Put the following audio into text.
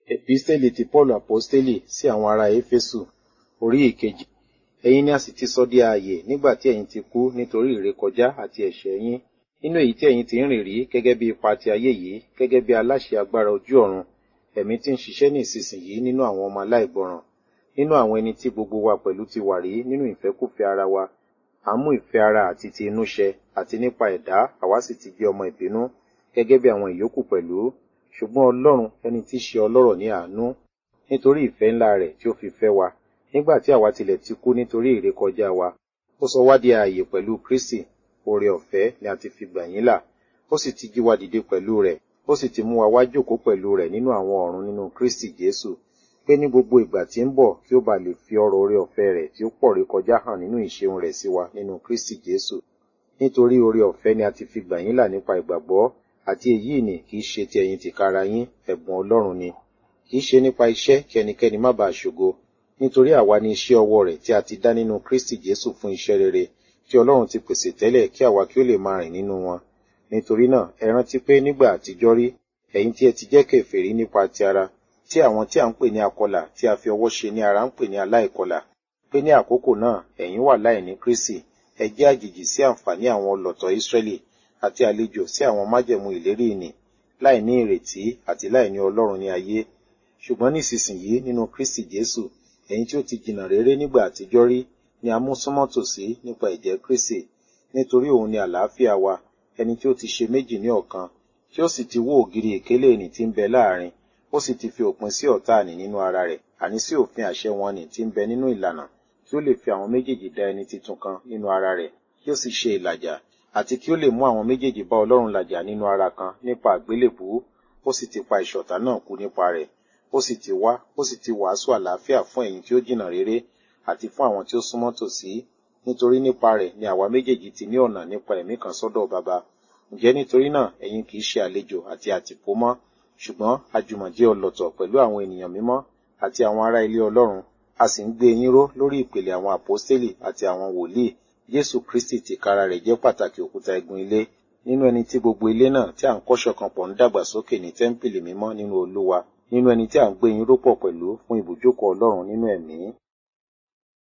Episteli ti Paulu Aposteli sí àwọn ará Éfésù orí ìkejì. Ẹ̀yin ni a sì ti sọ di ààyè nígbà tí ẹ̀yin ti kú nítorí ìrékọjá àti ẹ̀ṣẹ̀ yín. Nínú èyí tí ẹ̀yin ti ń rìn rí gẹ́gẹ́ bí ipa ti ayé yìí, gẹ́gẹ́ bí aláṣẹ agbára ojú ọ̀run, ẹ̀mí tí ń ṣiṣẹ́ ní ìsinsìnyí nínú àwọn ọmọ aláìgbọràn. Nínú àwọn ẹni tí gbogbo wa pẹ̀lú ti wà rí nínú ìfẹ́kúfẹ̀ẹ́ ara wa. À ń mú ìfẹ́ ara àti ti inú ṣẹ, àti nípa ẹ̀dá àwa sì ti jẹ́ ọmọ ìbínú, gẹ́gẹ́ bí àwọn ìyókù pẹ̀lú. Ṣùgbọ́n Ọlọ́run ẹni tí í ṣe ọlọ́rọ̀ ní àánú, nítorí ìfẹ́ ńlá rẹ̀ tí ó fi fẹ́ wa, nígbà tí àwa tilẹ̀ ti kú nítorí ìrékọjá wa, ó sọ wá di ààyè pẹ̀lú Kristi, oore ọ̀fẹ́ ni a ti fi gbà yín là, ó sì ti jí wa dìde pẹ̀lú rẹ̀, ó sì ti mú wa wá jókòó pẹ̀lú rẹ̀ nínú àwọn ọ̀run nínú Kristi Jésù, pé ní gbogbo ìgbà tí ń bọ̀ kí ó bá lè fi ọrọ̀ oore ọ̀fẹ́ rẹ̀ tí ó pọ̀ rékọjá hàn nínú ìṣeun rẹ̀ sí wa nínú Kristi Jésù. Nítorí oore ọ̀fẹ́ ni a ti fi gbà yín là nípa ìgbàgbọ́, àti èyí ni kì í ṣe ti ẹ̀yin tìkára yín, ẹ̀bùn Ọlọ́run ni. Kì í ṣe nípa iṣẹ́ kí ẹnikẹ́ni má bàa ṣògo, nítorí àwa ni iṣẹ́ ọwọ́ rẹ̀ tí a ti dá nínú Kristi Jésù fún iṣẹ́ rere, tí Ọlọ́run ti pèsè tẹ́lẹ̀ kí àwa kí ó lè máa rìn nínú wọn. Nítorí náà, ẹ rántí pé nígbà àtijọ́ rí, ẹ̀yin tí ẹ ti jẹ́ kèfèrí nípa ti ara, tí àwọn tí à ń pè ní akọlà tí a fi ọwọ́ ṣe ní ara ń pè ní aláìkọlà, pé ní àkókò náà ẹ̀yin wà láìní Kristi, ẹ jẹ́ àjèjì sí àǹfààní àwọn ọlọ̀tọ̀ Ísírẹ́lì àti àlejò sí àwọn májẹ̀mú ìlérí ìnì, láìní ìrètí àti láìní Ọlọ́run ní ayé. Ṣùgbọ́n nísinsìnyí nínú Kristi Jésù, ẹ̀yin tí ó ti jìnnà réré nígbà àtijọ́ rí ni a mú súnmọ́ tòsí nípa ẹ̀jẹ̀ Kristi, nítorí òun ni àlàáfíà wa, ẹni tí ó ti ṣe méjì ní ọ̀kan, tí ó sì ti wó ògiri ìkélé ìnì tí ń bẹ láàrin, ó sì ti fi òpin sí ọ̀tá àní nínú ara rẹ̀, àní sí òfin àṣẹ wọn nì tí ń bẹ nínú ìlànà, kí ó lè fi àwọn méjèèjì dá ẹni titun kan nínú ara rẹ̀, kí ó sì ṣe ìlàjà, àti kí ó lè mú àwọn méjèèjì bá Ọlọ́run làjà nínú ara kan nípa àgbélébùú, ó sì ti pa ìṣọ̀tá náà kú nípa rẹ̀, ó sì ti wá, ó sì ti wàásù àlàáfíà fún ẹ̀yin tí ó jìnnà réré, àti fún àwọn tí ó súnmọ́ tòsí, nítorí nípa rẹ̀ ni àwa méjèèjì ti ní ọ̀nà nípa ẹ̀mí kan sọ́dọ̀ Baba. Ǹjẹ́ nítorí náà ẹ̀yin kì í ṣe àlejò àti àtìpó mọ́, ṣùgbọ́n àjùmọ̀jẹ́ ọlọ̀tọ̀ pẹ̀lú àwọn ènìyàn mímọ́ àti àwọn ará ilé Ọlọ́run, a sì ń gbé yín ró lórí ìpìlẹ̀ àwọn àpọ́stélì àti àwọn wòlíì. Jésù Kristi tìkára rẹ̀ jẹ́ pàtàkì òkúta igun ilé, nínú ẹni tí gbogbo ilé náà tí à ń kọ́ ṣọ̀kan pọ̀ ń dàgbà sókè ní tẹ́ḿpìlì mímọ́ nínú Olúwa, nínú ẹni tí à ń gbé yín ró pọ̀ pẹ̀lú fún ibùjókòó Ọlọ́run nínú ẹ̀mí.